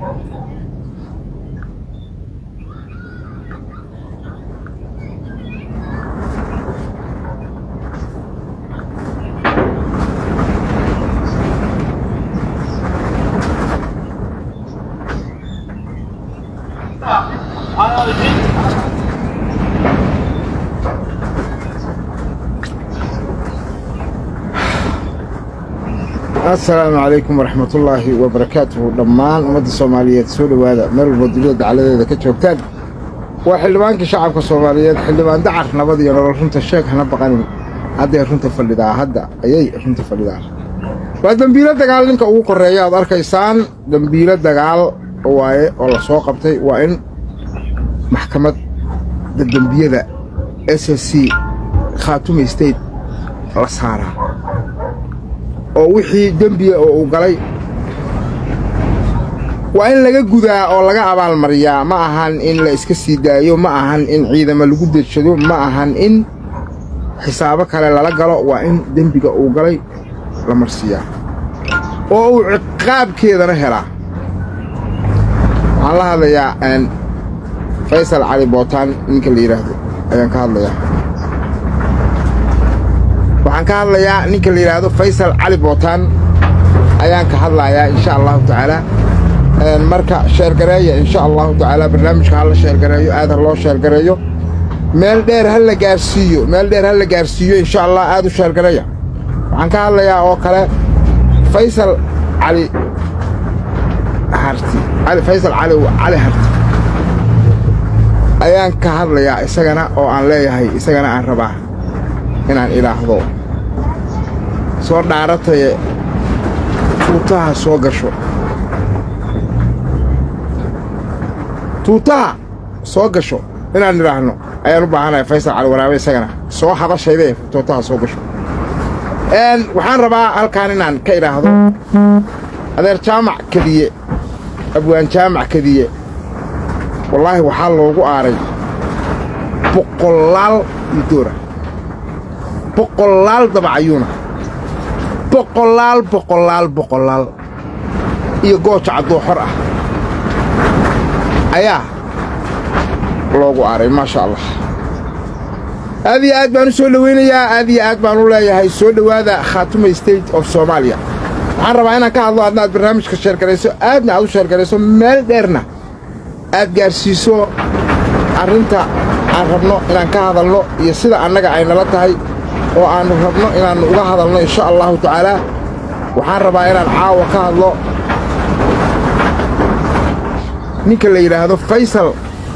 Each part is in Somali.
assalaamu calaykum waraxmatullaahi wabarakaatuhu dhammaan ummadda soomaaliyeed soo dhowaada meel walba dunida dacaladeeda ka joogtaan waa xildhibaankii shacabka soomaaliyeed xildhibaan dacar nabad iyo nolol runta sheeg hana baqanin hadday runta fadhidaa hadda ayay runta fadhidaa waa dembiilo dagaal ninka ugu korreeya aad arkaysaan dembiilo dagaal waaye oo la soo qabtay waa in maxkamadda dembiyada s s c khaatume state la saaraa oo wixii dembiya oo uu galay waa in laga gudaa oo laga abaalmariyaa ma ahan in la iska sii daayo ma ahan in ciidamo lagu dejado ma ahan in xisaabo kale lala galo waa in dembiga uu galay la marsiiyaa oo uu ciqaabkeedana helaa waxaan la hadlayaa faysal cali bootaan ninka la yidhaahdo ayaan ka hadlayaa waxaan ka hadlayaa ninka la yidhaahdo faysal cali bootaan ayaan ka hadlayaa insha allahu tacaalaa marka sheergareeya insha allahu tacaalaa barnaamijka ha la sheergareeyo aad ha loo sheergareeyo meel dheer ha la gaarsiiyo meel dheer ha la gaarsiiyo insha allah aad u sheergareeya waxaan ka hadlayaa oo kale faysal cali harti cali faysal cali cali harti ayaan ka hadlayaa isagana oo aan leeyahay isagana aan rabaa inaan idhaahdo soo dhaarataye tuutaha soo gasho tuutaha soo gasho inaan idhaahno ayaan u baahanahay faysal cali waraabe isagana soo hadashaydae tuutaha soo gasho waxaan rabaa halkaan inaan ka idhaahdo adeer jaamac kadiye abwaan jaamac kadiye wallaahi waxaa loogu aaray boqolaal iyo doora boqolaal dabacayuuna boqolaal boqolaal boqolaal iyo gooja caddooxor ah ayaa loogu aaray maasha allah aad iyo aad baan u soo dhowaynayaa aad iyo aad baan u leeyahay soo dhowaada khaatume state of soomaaliya waxaan rabaa inaan ka hadlo adna aad barnaamijka sheergarayso aadna aad u sheergarayso meel dheerna aad gaarsiiso arrinta aan rabno inaan ka hadalno iyo sida annaga ay nala tahay oo aannu rabno inaannu uga hadalno insha allahu tacaalaa waxaan rabaa inaan caawa ka hadlo ninka la yidhaahdo faysal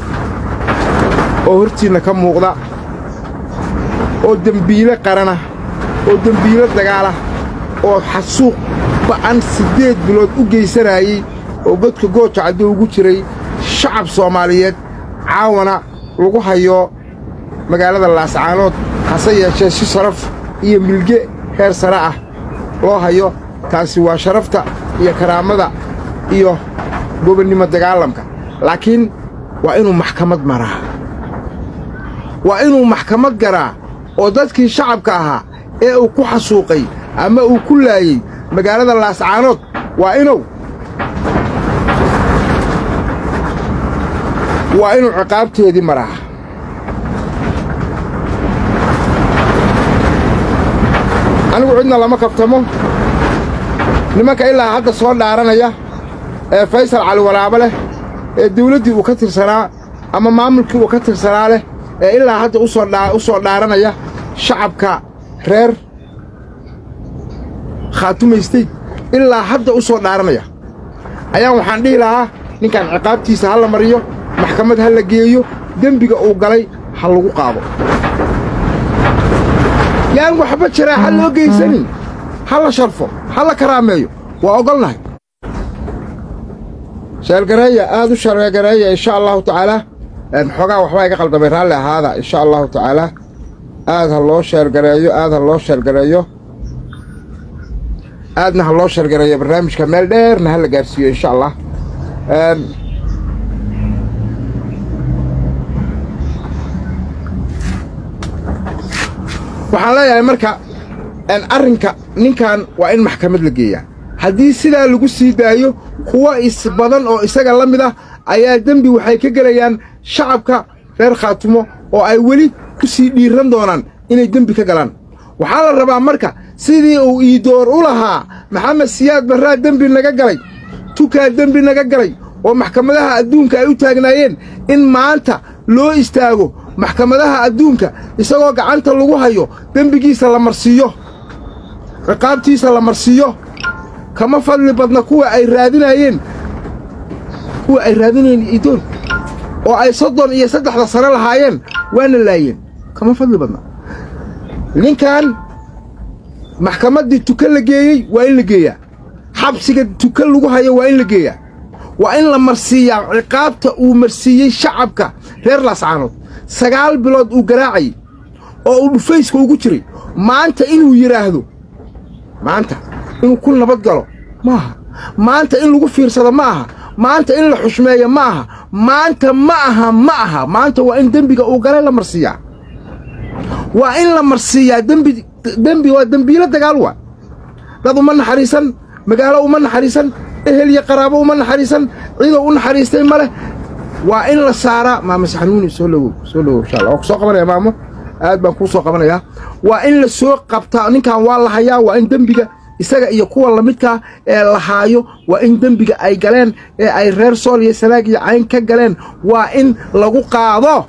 oo hortiinna ka muuqda oo dembiile qarana oo dembiilo dagaalah oo xasuuq ba'an siddeed bilood u geysanaayey oo godka gooja cadduu ugu jiray shacab soomaaliyeed caawana lagu hayo magaalada laascaanood hase yeeshee si sharaf iyo milge heer sare ah loo hayo taasi waa sharafta iyo karaamada iyo gobonnimo dagaalamka laakiin waa inuu maxkamad maraa waa inuu maxkamad garaa oo dadkii shacabka ahaa ee uu ku xasuuqay ama uu ku laayey magaalada laascaanood waa inuu waa inuu ciqaabteedii maraa anigu cidna lama kaftamo nimanka ilaa hadda soo dhaaranaya ee faysal cali waraabo leh ee dawladdii uu ka tirsanaa ama maamulkii uu ka tirsanaa leh ee ilaa hadda u soo dhaaranaya shacabka reer khaatume state ilaa hadda u soo dhaaranaya ayaan waxaan dhihi lahaa ninkan ciqaabtiisa ha la mariyo maxkamad ha la geeyo dembiga uu galay ha lagu qaado yaan waxba jiraa ha loo geysanin ha la sharfo ha la karaameeyo waa ogolnahay sheelgareeya aad u sheelgareeya insha allahu tacaalaa xoogaa waxbaa iga qaldamay raalli ahaada insha allahu tacaalaa aad ha loo sheelgareeyo aad ha loo sheelgareeyo aadna ha loo sheelgareeyo barnaamijka meel dheerna ha la gaarsiiyo insha allah waxaan leeyahay marka arrinka ninkan waa in maxkamad la geeyaa haddii sidaa lagu sii daayo kuwa is badan oo isaga la mid ah ayaa dembi waxay ka gelayaan shacabka reer khaatumo oo ay weli ku sii dhiiran doonaan inay dembi ka galaan waxaa la rabaa marka sidii uu iidoor u lahaa maxamed siyaad barraa dembi naga galay tukaa dembi naga galay oo maxkamadaha adduunka ay u taagnaayeen in maanta loo istaago maxkamadaha adduunka isagoo gacanta lagu hayo dembigiisa la marsiiyo ciqaabtiisa la marsiiyo kama fadli badna kuwa ay raadinaayeen kuwa ay raadinayeen iidoor oo ay soddon iyo saddexda sano lahaayeen waana laayeen kama fadli badna ninkan maxkamaddii tuka la geeyey waa in la geeyaa xabsiga tuka lagu hayo waa in la geeyaa waa in la marsiiyaa ciqaabta uu marsiiyey shacabka reer laascaanood sagaal bilood uu garaacayay oo uu dhufayska ugu jiray maanta inuu yidhaahdo maanta inuu ku nabad galo ma aha maanta in lagu fiirsado ma aha maanta in la xushmeeyo ma aha maanta ma aha ma aha maanta waa in dembiga uu galay la marsiiyaa waa in la marsiiyaa dembi dembi waa dembiilo dagaal waa dad uma naxariisan magaalo uma naxariisan ehel iyo qaraabo uma naxariisan cidoo u naxariistay ma leh waa in la saaraa maama saxanuuni soo lowow soo lowow insha allah waa ku soo qabanaya maamo aad baan kuu soo qabanayaa waa in la soo qabtaa ninkan waa la hayaa waa in dembiga isaga iyo kuwa lamidkaa ee la haayo waa in dembiga ay galeen ee ay reer sool iyo sanaag iyo cayn ka galeen waa in lagu qaado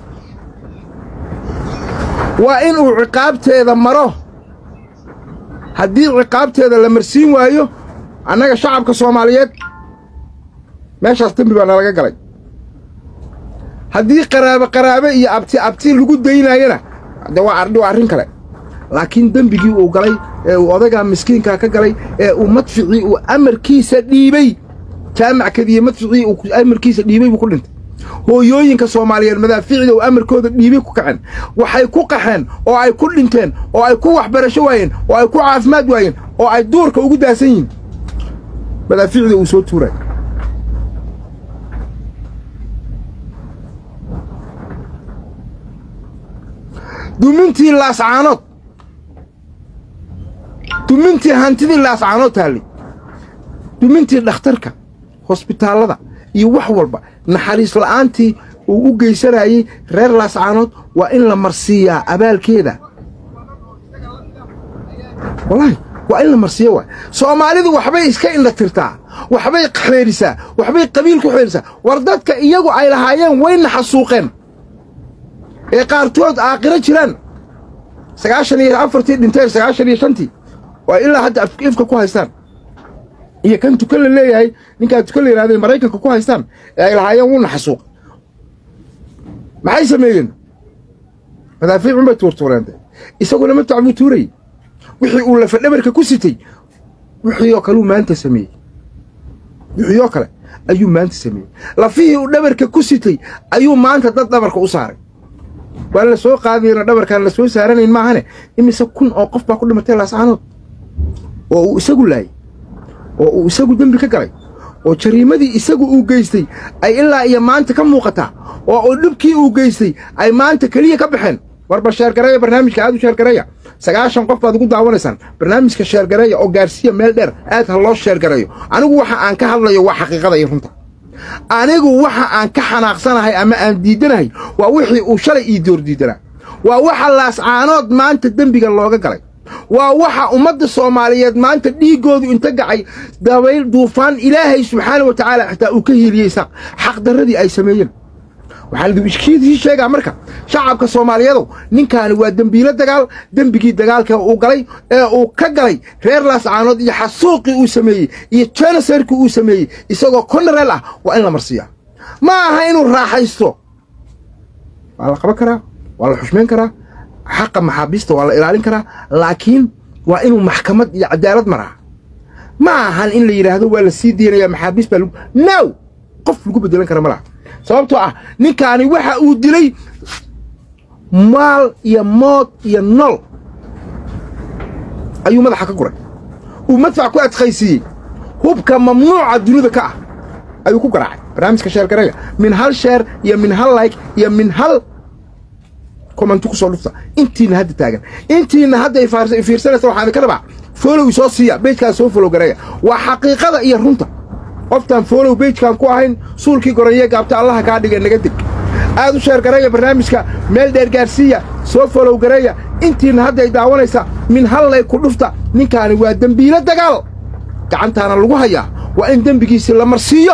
waa in uu ciqaabteeda maro haddii ciqaabteeda la marsiin waayo annaga shacabka soomaaliyeed meeshaas dembi baa nalaga galay haddii qaraabe qaraabe iyo abti abti lagu daynaayana de waa waa arrin kale laakiin dembigii uu galay ee uu odagaa miskiinkaa ka galay ee uu madficii uu amarkiisa dhiibey jaamac kadiye madficii uu amarkiisa dhiibey buu ku dhintay hooyooyinka soomaaliyeed madaaficda uu amarkooda dhiibay ku kaceen waxay ku qaxeen oo ay ku dhinteen oo ay ku waxbarasho waayeen oo ay ku caafimaad waayeen oo ay duurka ugu daasan yihiin madaaficda uu soo tuuray dumintii laascaanood dumintii hantidii laascaanood taallay dumintii dhakhtarka hosbitaallada iyo wax walba naxariis la'aantii uu u geysanayey reer laascaanood waa in la marsiiyaa abaalkeeda wallaahi waa in la marsiiyo waay soomaalidu waxbay iska indha tirtaa waxbay xeedhisaa waxbay qabiil ku xeedhisaa war dadka iyagu ay lahaayeen wayna xasuuqeen ee qaartood aaqiro jiraan sagaashan iyo afartii dhinteen sagaashan iyo shantii oo ay ilaa hadda ifka ku haystaan iyo kan tukan la leeyahay ninkaa tukan la yidhahday maraykanka ku haystaan ee ay lahaayeen wuuna xasuuq maxay sameeyeen madaafiicun bay tuurtuureente isaguna matac buu tuurayey wixii uu lafadhabarka ku sitay wixii oo kaleu maanta sameeyey wixii oo kale ayuu maanta sameeyey lafihii uu dhabarka ku sitay ayuu maanta dad dhabarka u saaray waa la soo qaadayna dhabarkaan la soo saaranayn maahane imise kun oo qof baa ku dhimatay laascaanood oo uu isagu laayay oo uu isagu dembi ka galay oo jariimadii isagu uu geystay ay ilaa iyo maanta ka muuqataa oo uu dhibkii uu geystay ay maanta keliya ka baxeen warba sheergareeya barnaamijka aad u sheergareeya sagaashan qof baad ugu daawanaysaan barnaamijka sheergareeya oo gaarsiiya meel dheer aad ha loo sheergareeyo anigu waxa aan ka hadlayo waa xaqiiqada iyo runta anigu waxa aan ka xanaaqsanahay ama aan diiddanahay waa wixii uu shalay ii door diidanaa waa waxa laascaanood maanta dembiga looga galay waa waxa ummadda soomaaliyeed maanta dhiiggoodu inta gacay dabayl duufaan ilaahay subxaana wa tacaala xitaa uu ka hiiliyey xaqdarradii ay sameeyeen waxaan idinshii sheegaa marka shacabka soomaaliyeedow ninkaani waa dembiilo dagaal dembigii dagaalka uu galay ee uu ka galay reer laascaanood iyo xasuuqii uu sameeyey iyo jenosarkii uu sameeyey isagoo konareel ah waa in la marsiiyaa ma aha inuu raaxaysto waa la qaban karaa waa la xushmayn karaa xaqa maxaabiista waa la ilaalin karaa laakiin waa inuu maxkamad iyo cadaalad maraa ma ahan in la yidhaahdo waa la sii deynayaa maxaabiis baa now qof lagu bedelan kara ma laha sababtoo ah ninkaani waxa uu dilay maal iyo mood iyo nol ayuu madaxa ka guray uu madfac ku adkaysiiyey hubka mamnuuca dunida ka ah ayuu ku garaacay barnaamijka sheergareeya min hal sheer iyo min hal like iyo min hal komanti ku soo dhufta intiina hadda taagan intiina hadda fiirsanaysa waxaan ka rabaa folow soo siiya beejkaas soo folow gareeya waa xaqiiqada iyo runta qoftaan foolow beejkaan ku ahayn suulkii goranyee gaabta allaha kaa dhiga naga deg aad u sheergareeya barnaamijka meel dheer gaarsiiya soo foolow gareeya intiinna hadday daawanaysa min hallay ku dhufta ninkaani waa dembiilo dagaal gacantaana lagu hayaa waa in dembigiisii la marsiiyo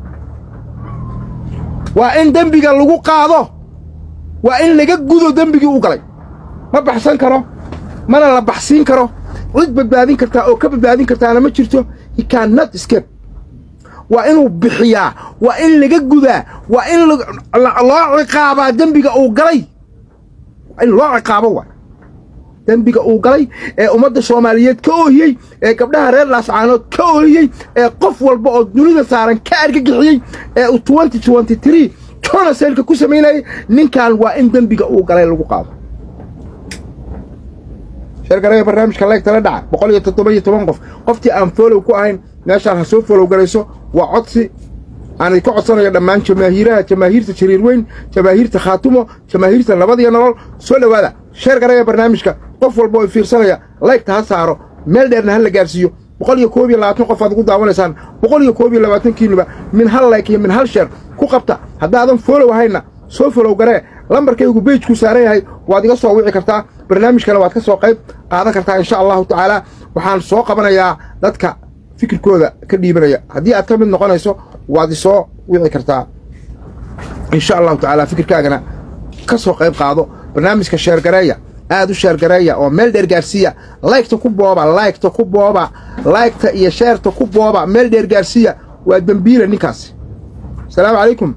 waa in dembiga lagu qaado waa in laga gudo dembigii u galay ma baxsan karo mana la baxsiin karo cid badbaadin kartaa oo ka badbaadin kartaana ma jirto he cannot escape waa inuu bixiyaa waa in laga gudaa waa in loo ciqaabaa dembiga uu galay waa in loo ciqaabo waa dembiga uu galay ee ummadda soomaaliyeed ka oohiyey ee gabdhaha reer laascaanood ka oohiyey ee qof walba oo dunida saaran ka argagixiyey ee uu twenty twenty tree tonaselka ku samaynayay ninkan waa in dembiga uu galay lagu qaado sheergareeya barnaamijka leegtala dhaca boqol iyo toddoba iyo toban qof qoftii aan foolow ku ahayn meeshaan ha soo foolow galayso waa codsi aan idinka codsanayo dhammaan jamaahiiraha jamaahiirta jariir weyn jamaahiirta khaatumo jamaahiirta nabad iyo nolol soo dhowaada sheergareeya barnaamijka qof walba oo fiirsanaya laygta ha saaro meel dheerna ha la gaarsiiyo boqol iyo koob iyo labaatan qof aad ugu daawanaysaan boqol iyo koob iyo labaatankiinuba min hal layk iyo min hal sheer ku qabta haddaadan foolow ahayna soo folow garee lambarkaygu beejku saaran yahay waad iga soo wici kartaa barnaamijkana waad ka soo qayb qaadan kartaa insha allahu tacaalaa waxaan soo qabanayaa dadka fikirkooda ka dhiibanaya haddii aad ka mid noqonayso waad isoo wici kartaa insha allahu tacaalaa fikirkaagana ka soo qayb qaado barnaamijka sheergareeya aad u sheergareeya oo meel dheer gaarsiiya laygta ku booba laygta ku booba laygta iyo sheerta ku booba meel dheer gaarsiiya waa dembiila ninkaasi asalaamu calaykum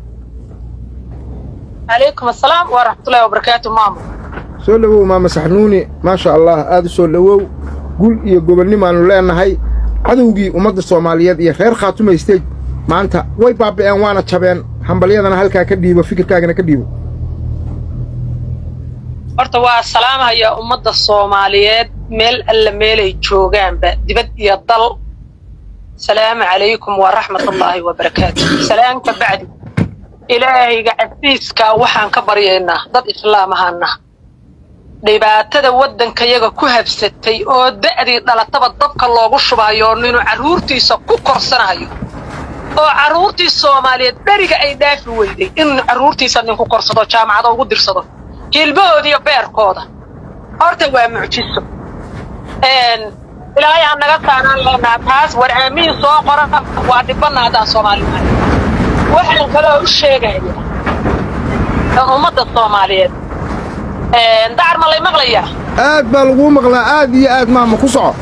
عليكم السلام ورحمة الله وبركاته ماما soo dhowow maama saxnuuni maasha allah aad u soo dhowow gul iyo gobonnimaannu leennahay cadowgii ummadda soomaaliyeed iyo reer khaatumay stage maanta way baaba'een waana jabeen hambalyadana halkaa ka dhiibo fikirkaagana ka dhiibo horta waa salaamhaya ummadda soomaaliyeed meel alla meelay joogaanba dibad iyo dal salaamu calaykum waraxmatullaahi wabarakaatu salaamka bacdi ilaahayga casiiskaa waxaan ka baryaynaa dad islaam ahaana dhibaatada waddankayaga ku habsatay oo da'dii dhalataba dabka loogu shubayo inuu carruurtiisa ku korsanayo oo carruurtii soomaaliyeed dheriga ay dhaafi weyday inuu carruurtiisa ninku korsado jaamacada ugu dirsado hilbahooda iyo beerkooda horta waa mucjiso ilaahay ha naga saanaan leenaa taas war aamiin soo qora waa dhibbanna haddaan soomaalimahay waxaan kaloo u sheegaya ummadda soomaaliyeed dacar ma lay maqlayaa aad baa laguu maqlaa aad iyo aad maama ku soco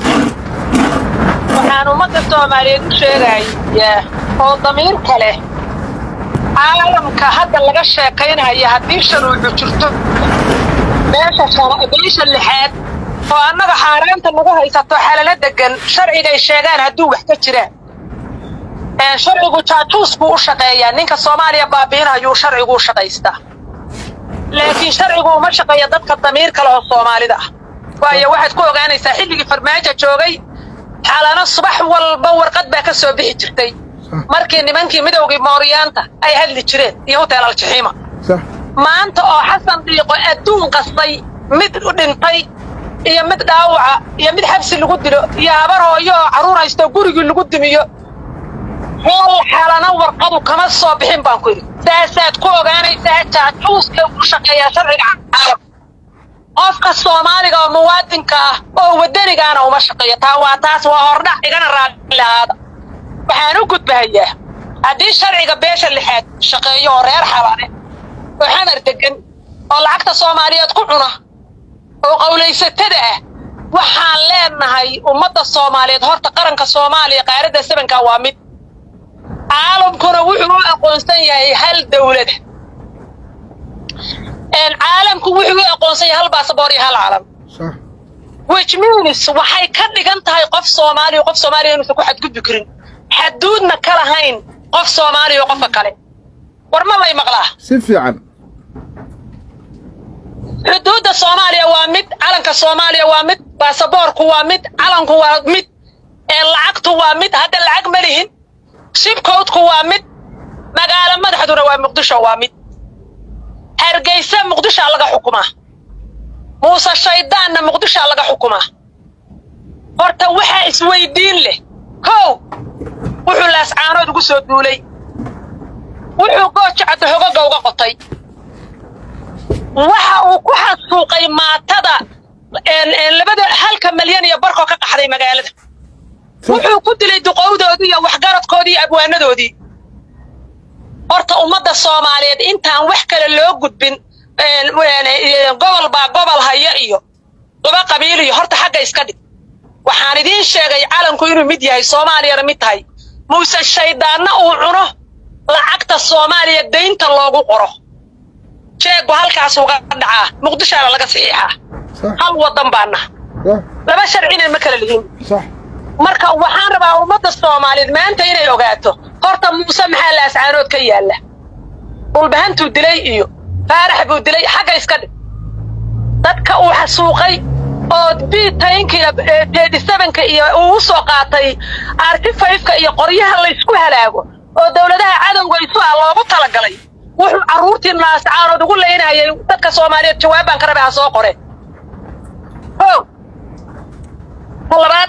waxaan ummadda soomaaliyeed u sheegayaa oo damiirka leh caalamka hadda laga sheekaynaya haddii sharuucu jirto meesha beesha lixaad oo annaga xaaraanta nagu haysato xalalo degan sharcigay sheegaan hadduu wax ka jiraan sharcigu jaajuus buu u shaqeeyaa ninka soomaaliya baabi'inayuu sharcigu u shaqaystaa laakiin sharcigu uma shaqeeya dadka damiir kale oo soomaalida ah waayo waxaad ku ogaanaysaa xilligii farmaajo joogay xalano subax walba warqad baa ka soo bixi jirtay markii nimankii midowgii mooriyaanta ay hadli jireen iyo hotel aljaxiima maanta oo xasan dhiiqo adduun qastay mid dhintay iyo mid dhaawaca iyo mid xabsi lagu dilo iyo habar hooyo oo carruur haysto gurigii lagu dimiyo hal xalana warqadu kama soo bixin baan ku yidhi saasaad ku ogaanaysaa jaajuuska ugu shaqeeyaa sharciga caalamka qofka soomaaliga oo muwaadinka ah oo waddanigaana uma shaqeeyo taa waa taas waa hordhac igana raalli lahaada waxaan u gudbahayaa haddii sharciga beesha lixaad shaqeeyo oo reer xalane oo xamar degan oo lacagta soomaaliyeed ku cuna oo qawlaysatada ah waxaan leenahay ummadda soomaaliyeed horta qaranka soomaaliya qaaradda sabanka waa mid caalamkuna wuxuu u aqoonsan yahay hal dawlada caalamku wuxuu u aqoonsan yahay hal baasaboor iyo hal calam which means waxay ka dhigan tahay qof soomaaliya qof soomaaliya inuusan ku xadgudbi karin xaduudna ka lahayn qof soomaaliya qofka kale war ma lay maqlaa si fiican xuduudda soomaaliya waa mid calanka soomaaliya waa mid baasaboorku waa mid calanku waa mid lacagtu waa mid hadda lacag ma lihin shibkoodku waa mid magaalo madaxduna waa muqdisho waa mid hargeysa muqdishaa laga xukumaa muuse shayddaanna muqdishaa laga xukumaa horta waxaa isweydiin leh kow wuxuu laascaanood ugu soo duulay wuxuu goojacda hogaga uga qotay waxa uu ku xasuuqay maatada labada halka malyan iyo barkoo ka qaxday magaalada wuxuu ku dilay duqowdoodii iyo waxgaradkoodii iyo abwaanadoodii horta ummadda soomaaliyeed intaan wax kale loo gudbin gobol baa gobol haya iyo laba qabiil iyo horta xagga iska dhig waxaan idiin sheegay calanku inuu mid yahay soomaaliyana mid tahay muuse shayddaanna uu cuno lacagta soomaaliya daynta loogu qoro jeeggu halkaas uga dhacaa muqdishaana laga saxiixaa hal waddan baana laba sharcina ma kala lihin marka waxaan rabaa ummadda soomaaliyeed maanta inay ogaato horta muuse maxaa laascaanood ka yaalla dhulbahantuu dilay iyo faarax buu dilay xagga iska dhig dadka uu xasuuqay oo biitaynkiiyo teedisabanka iyo uu u soo qaatay artifayfka iyo qoryaha laysku halaago oo dowladaha cadowga isu ah loogu talagalay wuxuu carruurtii laascaanood ugu leynayay dadka soomaaliyeed jawaabaan ka rabay ha soo qore o ta labaad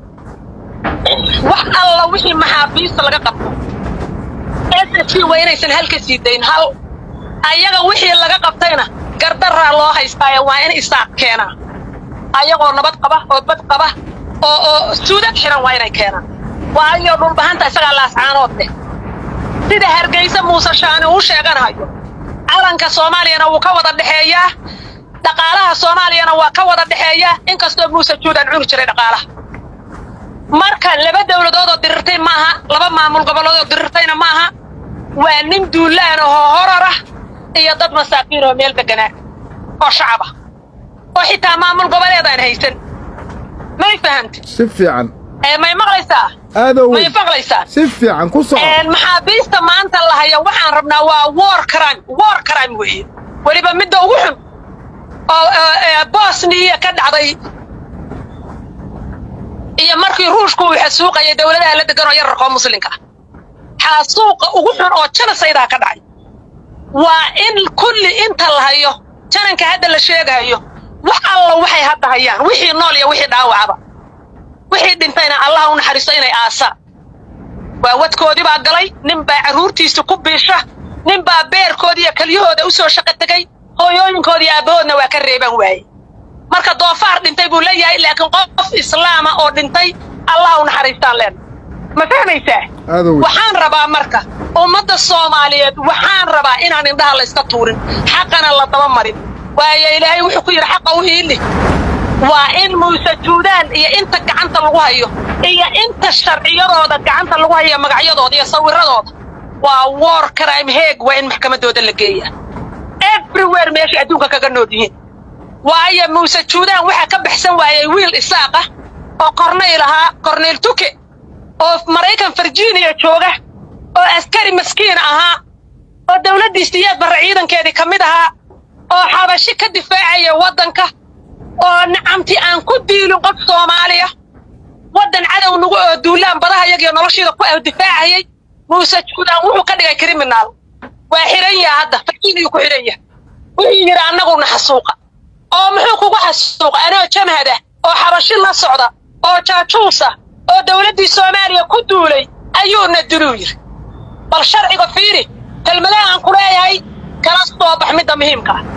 wax alla wixii maxaabiista laga qabto s c waa inaysan hal ka sii dayn hal ayaga wixii laga qabtayna gardaraa loo haystaayo waa in isaaq keenaa ayagoo nabad qaba oo bad qaba oo oo suudad xiran waa inay keenaan waayo dhulbahanta isagaa laascaanood leh sida hargaysa muuse shaani uu sheeganayo calanka soomaaliyana wuu ka wada dhexeeyaa dhaqaalaha soomaaliyana waa ka wada dhexeeyaa inkastoo muuse juudaan cuni jiray dhaqaalaha marka laba dowladood oo dirirtay maaha laba maamul gobollood oo dirirtayna maaha waa nin duulaan ahoo horarah iyo dad masaakiin oo meel deganaa oo shacab ah oo xitaa maamul goboleed aan haysan may fahamti si fiican may maqlaysaa aadow may maqlaysaa si fiican ku soco maxaabiista maanta la haya waxaan rabnaa waa war crime war crime weeye weliba midda ugu xun oo bosniya ka dhacday iyo markii ruushku uu xasuuqayay dowladaha la degan oo yararkoo muslimka ah xasuuqa ugu xun oo janasaydaa ka dhacay waa in kulli inta la hayo jananka hadda la sheegayo wax alla waxay hadda hayaan wixii nool iyo wixii dhaawacaba wixii dhintayna allaha u naxariisto inay aasaan waa wadkoodii baa galay nin baa carruurtiisa ku biisha nin baa beerkoodii iyo kelyahooda u soo shaqo tegey hooyooyinkoodii aabbahoodna waa ka reeban waaye marka doofaar dhintay buu leeyahay laakiin qof islaama oo dhintay allaha u naxariistaan leen ma fahmaysaa aadow waxaan rabaa marka ummadda soomaaliyeed waxaan rabaa inaan indhaha layska tuurin xaqana la daba marin waayo ilaahay wuxuu ku yidhi xaqa u hiili waa in muuse juudaan iyo inta gacanta lagu hayo iyo inta sharciyadooda gacanta lagu hayo magacyadooda iyo sawiradooda waa war crime heeg waa in maxkamaddooda la geeya everywhere meeshay adduunka kaga nool yihiin waayo muuse juudaan waxaa ka baxsan waayey wiil isaaq ah oo kornayl ahaa kornayl tuke oo maraykan virginia jooga oo askari maskiin ahaa oo dawladdii siyaad barre ciidankeedii ka mid ahaa oo xabashi ka difaacaya waddanka oo nacamti aan ku diilin qof soomaaliya waddan cadow nagu oo duulaan badaha iyagiyo noloshiida ku ah difaacayay muuse juudaan wuxuu ka dhigay kriminaal waa xihan yaha hadda virginiyu ku xidhan yaha wuxuu yidhi annaguna xasuuqa oo muxuu kugu xasuuqa anoo jamhad ah oo xabashi la socda oo jaajuusa oo dawladdii soomaaliya ku duulay ayuuna diluu yidhi bal sharciga fiiri kelmadaha aan ku leeyahay kala soo bax midda muhiimka ah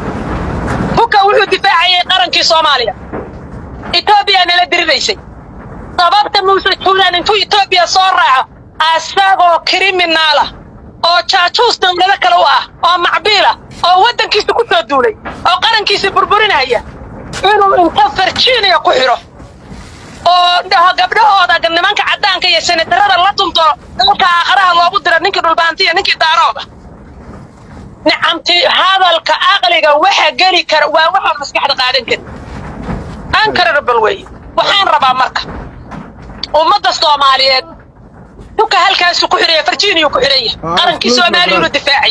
huka wuxuu difaacayay qarankii soomaaliya etoobiya nala diriraysay sababta muuse juulaan intuu etoobiya soo raaco asagoo kriminaala oo jaajuus dawlado kale u ah oo macbiila oo waddankiisa ku soo duulay oo qarankiisa burburinaya inuu inta virginia ku xidho oo dhaho gabdhahooda nimanka caddaanka iyo senatarada la dunto dalka aakharaha loogu dira ninkii dhulbaantiya ninkii daarooda nicamti hadalka aqliga waxa geli kara waa waxaa maskaxda qaadan kari ankararbal weeye waxaan rabaa marka ummadda soomaaliyeed duka halkaasu ku xidhaya virginiya ku xidhan yahay qarankii soomaaliyunu difaacay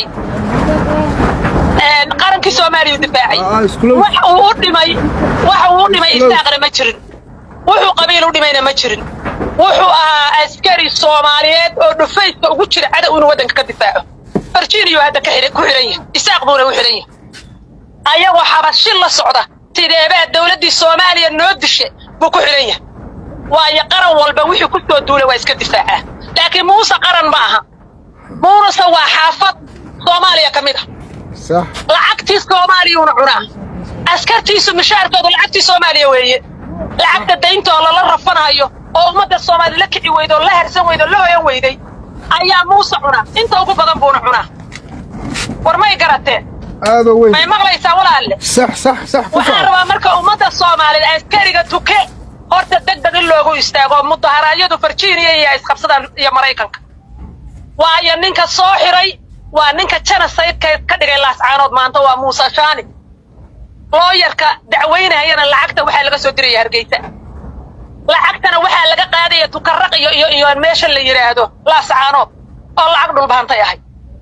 qarankii soomaaliyu difaacay wax uu u dhimay wax uu u dhimay isaaqna ma jirin wuxuu qabiil u dhimayna ma jirin wuxuu ahaa askari soomaaliyeed oo dhufayska ugu jira cadow inuu waddanka ka difaaco virginiya hadda ka xidhan ku xidhan yahay isaaq buuna u xidhan yahay ayagoo xabashi la socda sideebaa dawladdii soomaaliya noo dishe buu ku xidhan yahay waayo qaran walba wixii ku soo duulay waa iska difaacaa laakiin muuse qaran ma aha muuse waa xaafad soomaaliya ka mid ah sax lacagtii soomaaliyuuna cunaa askartiisu mishaarkoodu lacagtii soomaaliya weeye lacagta daynta oo lala rafanayo oo ummadda soomaali la kici weyda oo la harsan weyda oo la hoyan weyday ayaa muuse cunaa inta ugu badan buuna cunaa war may garateen aadoo weyn may maqlaysaa walaalle sax sax sax ku waxaan sax rabaa marka ummadda soomaaliyeed askariga tuke horta deg deg in loogu istaago mudaharaadyadu virginia iyo isqabsadaan iyo maraykanka waayo ninka soo xiray waa ninka genocide-ka ka dhigay laascaanood maanta waa muuse shaani looyarka dacweynayana lacagta waxaa laga soo diraya hargeysa lacagtana waxaa laga qaadaya tukaraq iyo iyo iyo meesha la yidhaahdo laascaanood oo lacag dhulbaantay ahay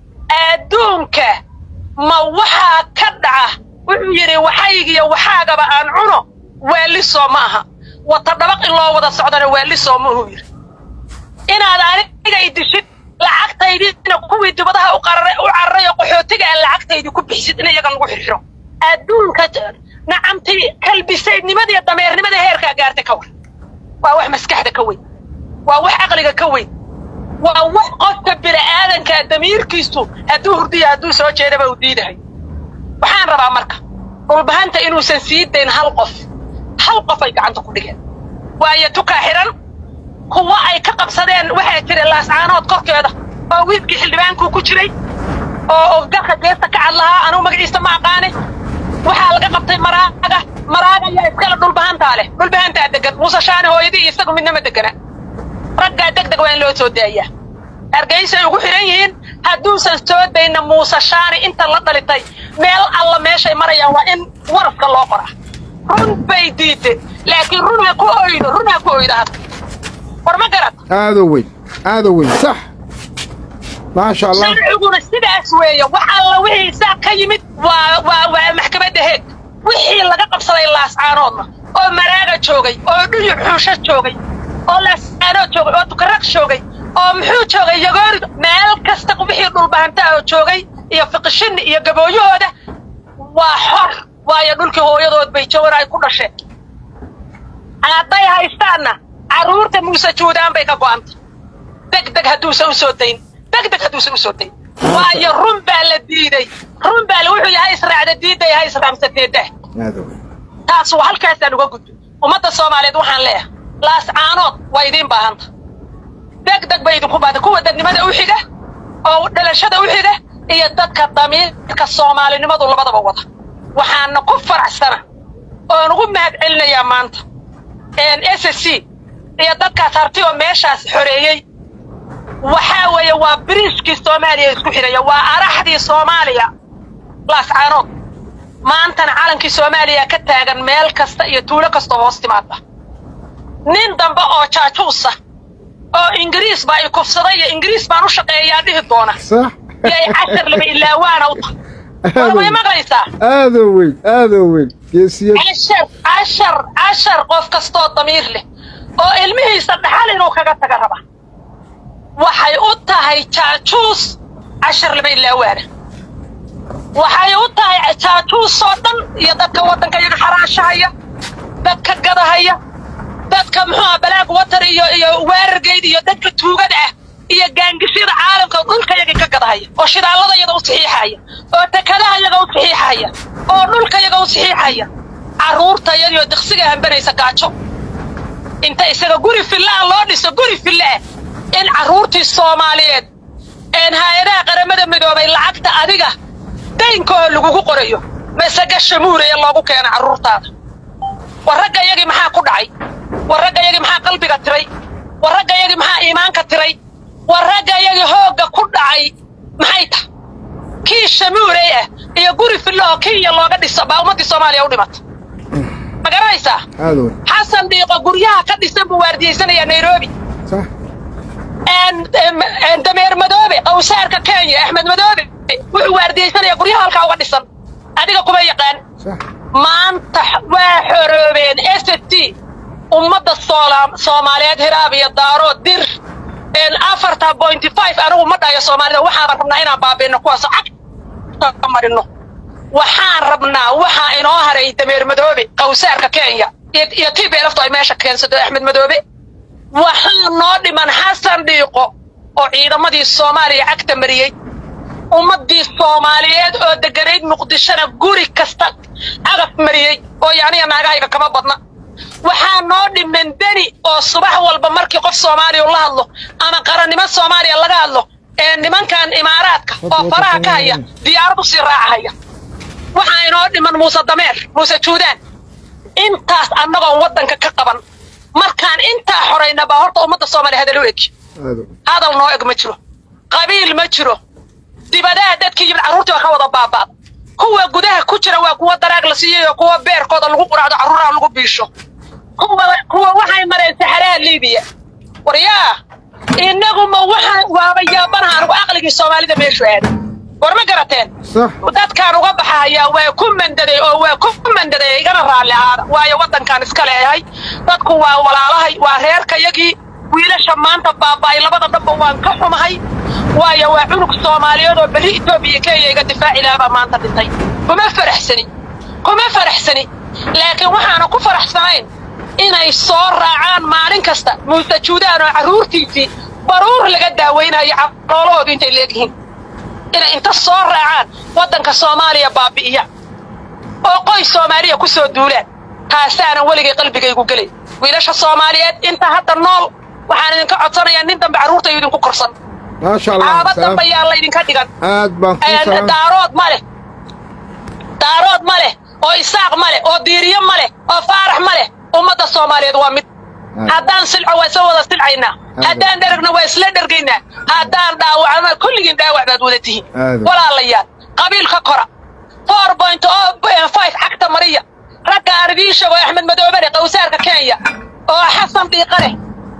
adduunka ma waxaa ka dhaca wuxuu yidhi waxaygiyo waxaagaba aan cuno waalisoo ma aha wata dhabaq in loo wada socdana waalisoo ma uhuu yidhi inaad aniga i dishid lacagtaydiina kuwii dibadaha u qararay u cararay oo qaxootiga aan lacagtaydii ku bixisid in iyaga lagu xirxiro adduunka nacamtii kalbisaydnimadiiyo dameernimada heerkaa gaarta ka war waa wax maskaxda ka weyn waa wax caqliga ka weyn waa wax qofka bini'aadankaa damiirkiisu hadduu hurdiya hadduu soo jeedaba uu diidahay waxaan rabaa marka dhulbahanta inuusan sii dayn hal qof hal qof ay gacanta ku dhigeen waayo tukaa xihan kuwa ay ka qabsadeen waxaa jira laascaanood korkeeda oo wiilkii xildhibaankuu ku jiray oo oo garka geesta ka cad lahaa anugu magaciisa ma aqaane waxaa laga qabtay maraaga maraaga ayaa iskale dhulbahantaa leh dhulbahantaa degan muuse shaani hooyadii iyo isagu midnama degana raggaa deg deg waa in loo soo daayaa hargeysay ugu xidhan yihiin hadduusan soo dayna muuse shaani inta la dhalitay meel alla meeshay marayaan waa in warafka loo qoraa run bay diidde laakiin run ha ku oydo run ha ku oydo hadda war ma garad aadoo weyn aadoo weyn sax maasha allah sharciguna sidaas weeye wax alla wixii saa ka yimid waa waa waa maxkamadda heeg wixii laga qabsaday laascaanoodna oo maraaga joogay oo dhuyu xuusho joogay oo laascaanood joogay oo tukaraq joogay oo muxuu joogay yagoori meel kasta wixii dhulbahantaa oo joogay iyo fiqishinni iyo gabooyahooda waa xor waayo dhulkii hooyadood bay jawar ay ku dhasheen hadday haystaanna carruurta muuse juudaan bay ka go'antay deg deg hadduusan u soo dayn deg deg hadduusan u soo dayn waayo run baa la diiday run baa la wuxuu yahay israacda diidday ha israamsateedah aadoo weyn taas waa halkaasaan uga gudbo ummadda soomaaliyeed waxaan leeyahay laascaanood waa idiin baahanta deg deg bay idinku baahanta kuwa dadnimada u xiga oo dhalashada u xiga iyo dadka damiirka soomaalinimadu labadaba wada waxaana ku faraxsana oon ugu mahad celinayaa maanta s c iyo dadkaas harti oo meeshaas xoreeyey waxaa weeye waa biriishkii soomaaliya isku xidhaya waa araxdii soomaaliya laascaanood maantana calankii soomaaliya ka taagan meel kasta iyo tuulo kasta hoos timaada nin dambe oo jaajuusa oo ingiriis baa i kufsaday iyo ingiriis baan u shaqeeyaa dhihi doona sax yay cashar laba ilaawaana u tahay war way maqlaysaa aadoo weyn aadoo weyn geesiyad cashar cashar cashar qof kastoo damiir leh oo ilmihiisa dhaxal inuu kaga taga raba waxay u tahay jaajuus cashar laba ilaawaana waxay u tahay jaajuus oo dhan iyo dadka waddanka iyaga xaraashahaya dadka gadahaya dadka muxuuha balaag watar iyo iyo weerargeyd iyo dadka tuugada ah iyo gaangishyada caalamka dhulka yaga ka gadahaya oo shidaallada yaga u saxiixaya oo takadaha yaga u saxiixaya oo dhulka yaga u saxiixaya carruurta yadiyo diqsiga hambanaysa gaajo inta isaga guri fillaah loo dhiso guri fillaah in carruurtii soomaaliyeed een hay-adaha qaramada midoobay lacagta adiga daynkoo lagugu qorayo masaga shamuuraya loogu keena carruurtaada war ragga yagii maxaa ku dhacay war ragga yagii maxaa qalbiga tiray war ragga yagii maxaa iimaanka tiray war ragga yagii hoogga ku dhacay maxay tahay kii shamuurey ah iyo guri fillahoo kenya looga dhiso baa ummaddii soomaaliya u dhimata ma garanaysaa aadoo weyn xasan dhiiqo guryaha ka dhisan buu waardiyeysanayaa nairobi sax dameer madoobe qawsaarka kenya axmed madoobe wuxuu waardiyeysanayaa guryaha halkaa uga dhisan adiga kuma yaqaan sax maanta waa xoroobeen s t ummadda soola- soomaaliyeed hiraab iyo daaro dir afarta pointy five anigu ma dhayo soomaalida waxaan rabnaa inaan baabiino kuwaas cagta marino waxaan rabnaa waxaa inoo haray dameer madoobe qawsaarka kenya iyo iyo t b lftu ay meesha keensado axmed madoobe waxaa noo dhiman xasan dhiiqo oo ciidamadii soomaaliya cagta mariyey ummaddii soomaaliyeed oo degganayd muqdishona guri kasta cagaf mariyey oo yaniga naagahayga kama badna waxaa noo dhiman deni oo subax walba markii qof soomaaliya la hadlo ama qarannimo soomaaliya laga hadlo ee nimankan imaaraadka oo faraha ka haya diyaarad u sii raacahaya waxaa inoo dhiman muuse dameer muuse juudaan intaas annagoon waddanka ka qaban markaan intaa xorayna baa horta ummadda soomaaliya hadal u eg hadal noo eg ma jiro qabiil ma jiro dibadaha dadkii yimid carruurtii waa ka wada baaba'da kuwa gudaha ku jira waa kuwa daraag la siiyey oo kuwa beerkooda lagu quraacdo carruuraha lagu biisho kuwa waxay mareen saxaraha liibiya war yaa innaguma waxaan waaba yaabanaha anugu aqligii soomaalida meeshu aaday war ma garateen dadkaan uga baxahayaa waa ku mandaday oo waa ku mandaday igana raalli aada waayo waddankaan iska leeyahay dadku waa walaalahay waa reerkayagii wiilasha maanta baaba'ay labada dhanba waan ka xumahay waayo waa cunug soomaaliyeed oo berri etoobiya kenya iga difaaci lahabaa maanta dhintay kuma faraxsani kuma faraxsani laakiin waxaana ku faraxsanayn inay soo raacaan maalin kasta muuse juudaan oo carruurtiisii baruur laga daawaynayo caloolahoodu intay leegyihiin inay inta soo raacaan waddanka soomaaliya baabi'iya oo qoys soomaaliya ku soo duulaan taasaanan weligay qalbigaygu gelay wiilasha soomaaliyeed inta hadda nool waxaan idinka codsanayaa nin dambe carruurtayu idinku korsan caaba dambe yaa laydinka dhigan daarood ma leh daarood ma leh oo isaaq ma leh oo diiriyo ma leh oo faarax ma leh ummadda soomaaliyeed waa mid haddaan silco waa isla wada silcaynaa haddaan dheragna waa isla dhergaynaa haddaan dhaawacna kulligiin dhaawac baad wada tihiin walaalayaal qabiilka kora four point o five cagta mariya ragga aan idiin sheego axmed madoobere qawsaarka kenya oo xasan dhiiqa leh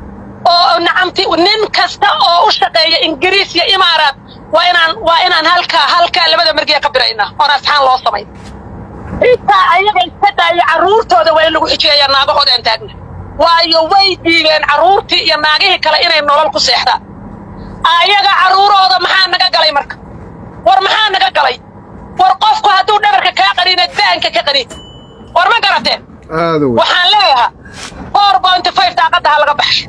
oo nacamti nin kasta oo u shaqeeya ingiriis iyo imaaraat waa inaan waa inaan halkaa halkaa labada margiya ka biraynaa oon asxaan loo samayn intaa ayaga iska daayo carruurtooda waa in lagu xijeeyaa naagahooda aan taagna waayo way diideen carruurtii iyo naagihii kale inay nolol ku seexdaan ayaga carruurahooda maxaa naga galay marka war maxaa naga galay war qofku hadduu dhabarka kaa qaniina daanka ka qaniin war ma garateen waxaan leeyahaa four point five daaqadda ha laga baxsho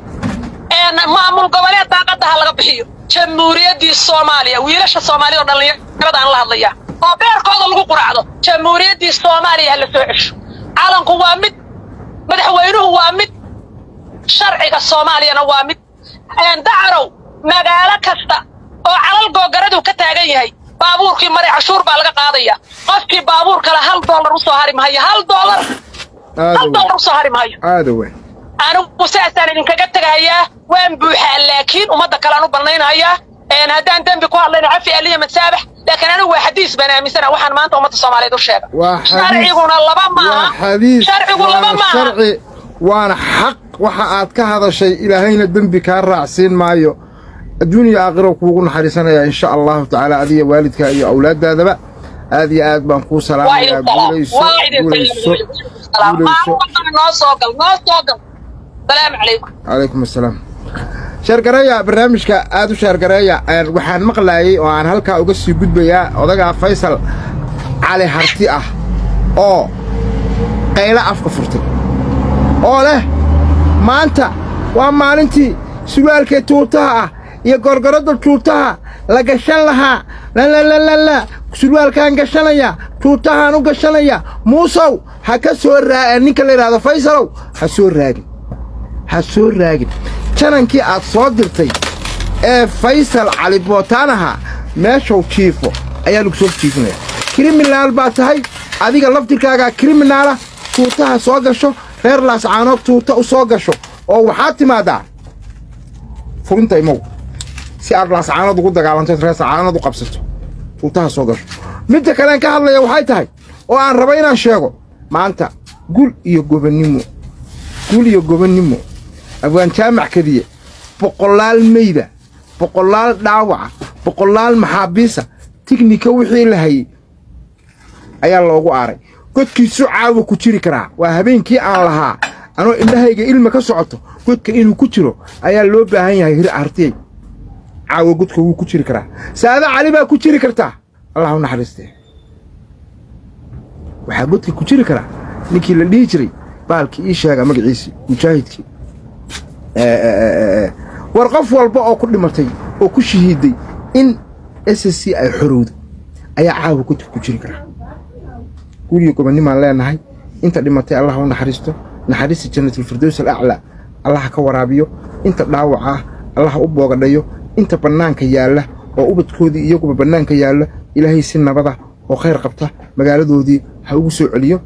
maamul goboleed daaqadda ha laga bixiyo jamhuuriyaddii soomaaliya wiilasha soomaaliya oo dhallinyarada aan la hadlayaa oo beerkooda lagu quraacdo jamhuuriyaddii soomaaliya ha la soo cesho calanku waa mid madaxweynuhu waa mid sharciga soomaaliyana waa mid dacarow magaalo kasta oo calal googaradu ka taagan yahay baabuurkii maray cashuur baa laga qaadaya qofkii baabuur kale hal doolar u soo hari mahayo hal doolar hal doolar u soo hari mahayo anigu saasaan idinkaga tegahayaa waan buuxaa laakiin ummadda kale aan u bannaynahayaa haddaan dembi ku hadlayna cafi aliya masaabax laakiin anigu waa xadiis baan aaminsana waxaan maanta ummadda soomaaliyeed u sheega sharciguna laba maaha sharcigu laba maaha waana xaq waxa aad ka hadashay ilaahayna dembi kaa raacsiin maayo adduuniya aakhiro kuugu naxariisanaya insha allahu tacaala adiga waalidkaa iyo awlaaddaadaba aad iyo aad baan kuu salaamayaa guulayso guulayso guulayso calaykum asalaam sheergareeya barnaamijka aad u sheergareeya waxaan maqlaayey oo aan halkaa uga sii gudbayaa odagaa faysal cali harti ah oo qaylo afka furtay oo leh maanta waa maalintii surwaalkee tuutaha ah iyo gorgoradda tuutaha la gashan lahaa lalalala surwaalkaan gashanaya tuutahaan u gashanaya muusow ha ka soo raa ninka la yidhahdo faysalow ha soo raagin ha soo raagin janankii aad soo dirtay ee faysal cali bootaan ahaa meeshow jiifo ayaa lagu soo jiifinaya kriminaal baa tahay adiga laftirkaagaa kriminaala tuutaha soo gasho reer laascaanood tuuta u soo gasho oo waxaad timaaddaa furinta imow si aad laascaanood ugu dagaalanto reer laascaanood u qabsato tuutaha soo gasho midda kalean ka hadlaya waxay tahay oo aan raba inaan sheego maanta gul iyo gobannimo gul iyo gobannimo afgaan jaamac kadiye boqolaal meyda boqolaal dhaawaca boqolaal maxaabiisa tignika wixii la hayey ayaa loogu aaray godkiisu caawa ku jiri karaa waa habeenkii aan lahaa anoo indhahayga ilma ka socoto godka inuu ku jiro ayaa loo baahan yahay hir artiyey caawa godka wuu ku jiri karaa saada cali baa ku jiri kartaa allah u naxariistee waxaa godka ku jiri karaa ninkii la dhihi jiray baalkii ii sheega magaciisii mujaahidkii war qof walba oo ku dhimatay oo ku shahiiday in s s c ay xorowdo ayaa caawa ku ku jiri karaa guriga gobonnimaan leenahay inta dhimatay allah u naxariisto naxariista jannatilfirdows alaclaa allah ka waraabiyo inta dhaawac ah allah u boogadhayo inta bannaanka yaalla oo ubadkoodii iyaguba bannaanka yaalla ilaahay si nabada oo khayr qabta magaaladoodii ha ugu soo celiyo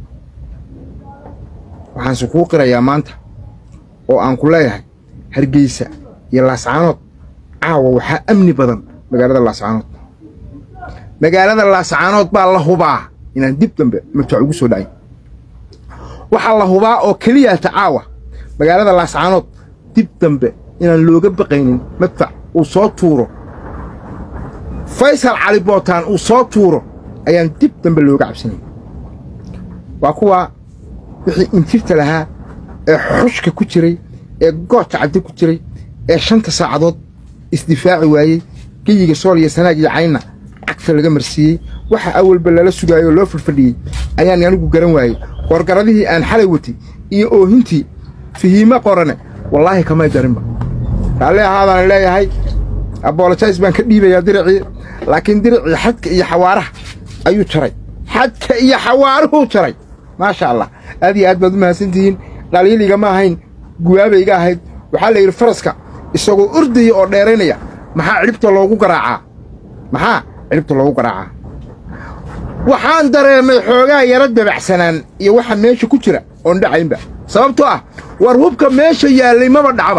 waxaanse kuu qirayaa maanta oo aan ku leeyahay hargeysa iyo laascaanood caawa waxaa amni badan magaalada laascaanood magaalada laascaanood baa la hubaa inaan dib dambe madfac ugu soo dhacay waxaa la hubaa oo keliyaata caawa magaalada laascaanood dib dambe inaan looga baqaynin madfac uu soo tuuro faysal cali bootaan uu soo tuuro ayaan dib dambe looga cabsanayn waa kuwaa wixii injirta lahaa ee xushka ku jiray ee goodka caddi ku jiray ee shanta saacadood isdifaaci waayey geyiga sool iyo sanaag iyo caynna cagta laga marsiiyey waxa awalba lala sugaayoo loo fadhfadhiyey ayaan anigu garan waayey qorgaradihii aan xalay watay iyo oohintii fihiimo qorane wallaahi kamay darinba raalli ahaadaan leeyahay abolojais baan ka dhiibayaa diricii laakiin diricii xadka iyo xawaaraha ayuu jaray xadka iyo xawaaruhuu jaray maasha allah aad iyo aad baad u mahadsantihiin dhaliiligama ahayn guwaabayga ahayd waxaa la yidhi faraska isagoo ordaya oo dheeraynaya maxaa cidhibta loogu garaacaa maxaa cidhibta loogu garaacaa waxaan dareemay xoogaa yaro dabacsanaan iyo waxa meesha ku jira oon dhacaynba sababtoo ah war hubka meesha yaallay maba dhacba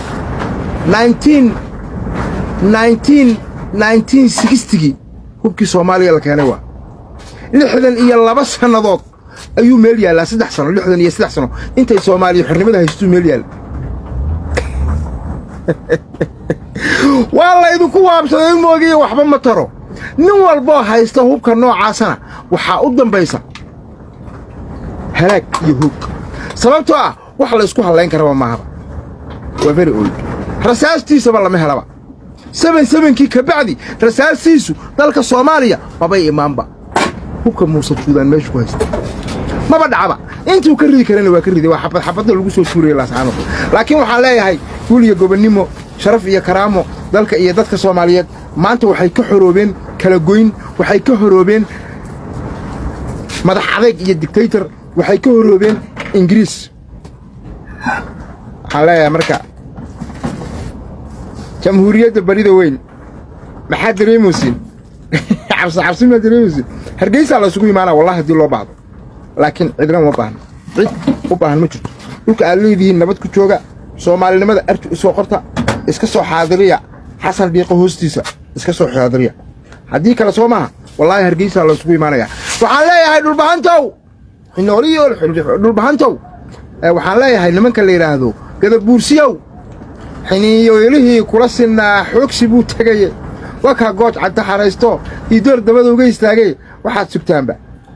gii hubkii soomaaliya la keenay waa lixdan iyo laba sannadood ayuu meel yaallaa saddex sano lixdan iyo saddex sano intay soomaaliya xornimada haystuu meel yaalla waa laydinku waabsaday moogiya waxba ma taro nin walboo haysta hubka noocaasana waxaa u dambaysa halaag iyo hoog sababtoo ah wax laysku hallayn karaba maahaba waa very old rasaastiisaba lama helaba seben sebenkii ka bacdi rasaastiisu dalka soomaaliya mabay imaanba hubka muuse juudaan meeshu ku haysta maba dhacba intuu ka ridi karana waa ka riday waa xabad xabadda lagu soo tuuraya laascaanood laakiin waxaan leeyahay guuliya gobonnimo sharaf iyo karaamo dalka iyo dadka soomaaliyeed maanta waxay ka xoroobeen kala goyn waxay ka horoobeen madax adeeg iyo dictaytor waxay ka horoobeen ingiriis waxaan leeyahay marka jamhuuriyadda barida weyn maxaad dareemaysiin cabsi cabsi maa dareemaysiin hargeysaa la isugu imaanaa wallahi haddii loo baahdo laakiin cidna uma baahna cid u baahan ma jirto dhulka aad leedihiin nabad ku jooga soomaalinimada arti u soo qorta iska soo xaadiriya xasan dhiiqo hoostiisa iska soo xaadiriya haddii kale soo maaha wallaahi hargeysaa la isugu imaanayaa waxaan leeyahay dhulbahantow xinooriyo dhulbahantow waxaan leeyahay nimanka la yidhaahdo gadabuursiyow xiniyoylihii kula sinnaa xoogsi buu tegaye wakaa gooj cadda xaraysto iyo door dabada uga istaagay waxaad sugtaanba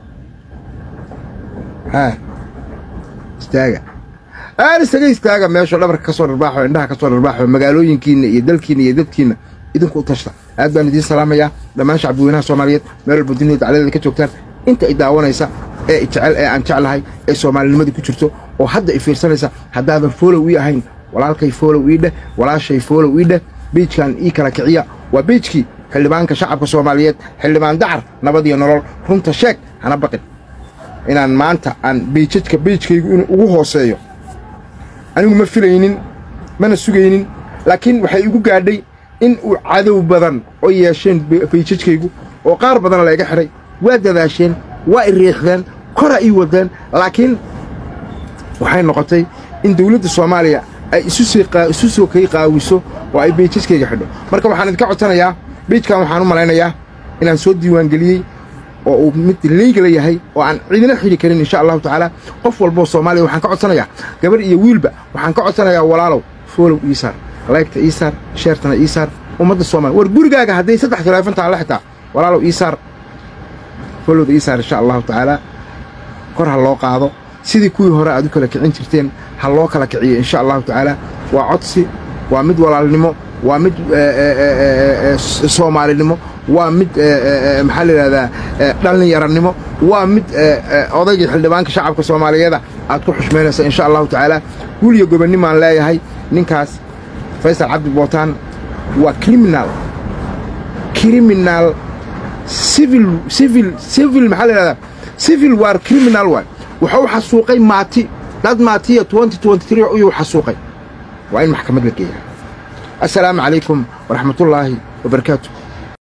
haa istaaga aan isaga istaaga meesho dhabarka ka soo dharbaaxo indhaha ka soo dharbaaxo magaalooyinkiinna iyo dalkiinna iyo dadkiinna idinku u tashta aad baan idiin salaamayaa dhammaan shacbiweynaha soomaaliyeed meel walba duniyada dacladeeda ka joogtaan inta i daawanaysa ee i jecel ee aan jeclahay ee soomaalinimadii ku jirto oo hadda i fiirsanaysa haddaadan foolow ii ahayn walaalkay foolow ii dheh walaashay foolow ii dheh biijkan ii kala kiciya waa biijkii xildhibaanka shacabka soomaaliyeed xildhibaan dacar nabad iyo nolol runta sheeg hana baqin inaan maanta aan biijajka biijkaygu inuu ugu hooseeyo anigu ma filaynin mana sugaynin laakiin waxay igu gaadhay in uu cadow badan oo yeesheen biijajkaygu oo qaar badan layga xidhay waa dadaasheen waa i riixdeen kora ii wadeen laakiin waxay noqotay in dawladda soomaaliya ay isu soo kay qaawiso oo ay biijajkayga xidho marka waxaan idinka codsanayaa biijkan waxaan u malaynayaa inaan soo diiwaangeliyey oo uu mid leygala yahay oo aan cidina xidhi karin insha allahu tacaala qof walboo soomaaliya waxaan ka codsanayaa gabar iyo wiilba waxaan ka codsanayaa walaalow foolow iisaar laygta iisaar sheertana iisaar ummadda soomaliya war gurigaaga hadday saddex taleefon taalla xitaa walaalow iisaar foolowda iisaar insha allahu tacaala kor ha loo qaado sidii kuwii hore aad u kala kicin jirteen ha loo kala kiciyo insha allahu tacaala waa codsi waa mid walaalnimo waa mid soomaalinimo waa mid maxaa la yidhahdaa dhallinyarannimo waa mid odaygii xildhibaanka shacabka soomaaliyeeda aad ku xushmaynaysa insha allahu tacaala guliyo gobonnimaan leeyahay ninkaas faysal cabdi bootaan waa criminal criminal civil civil civil maxaa la yidhahdaa civil war criminal waay wuxuu xasuuqay maati dad maatiya twenty twenty three ayuu xasuuqay waa in maxkamad la geeyaa assalaamu calaykum waraxmatullaahi wabarakaatu